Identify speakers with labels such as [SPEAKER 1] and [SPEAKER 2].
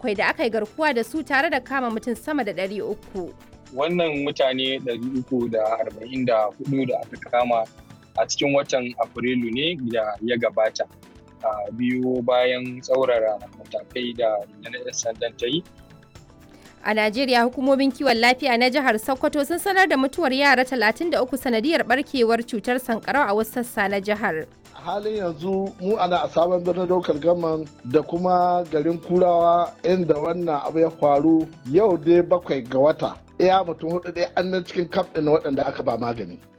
[SPEAKER 1] bakwai da aka yi garkuwa da su tare da kama mutum sama da ɗari uku.
[SPEAKER 2] Wannan mutane 344 da aka kama a cikin watan Afrilu ne da ya gabata. biyu bayan tsaurara matakai da na sandan ta yi.
[SPEAKER 1] A Najeriya hukumomin kiwon lafiya na jihar Sokoto sun sanar da mutuwar yara 33 sanadiyar barkewar cutar sankarau a wasu sassa na jihar.
[SPEAKER 3] halin yanzu mu ana a sabon birnin daukar gaman da kuma garin kurawa inda wannan abu ya faru yau dai bakwai ga wata iya mutum hudu dai an nan cikin kaf ɗin waɗanda aka ba magani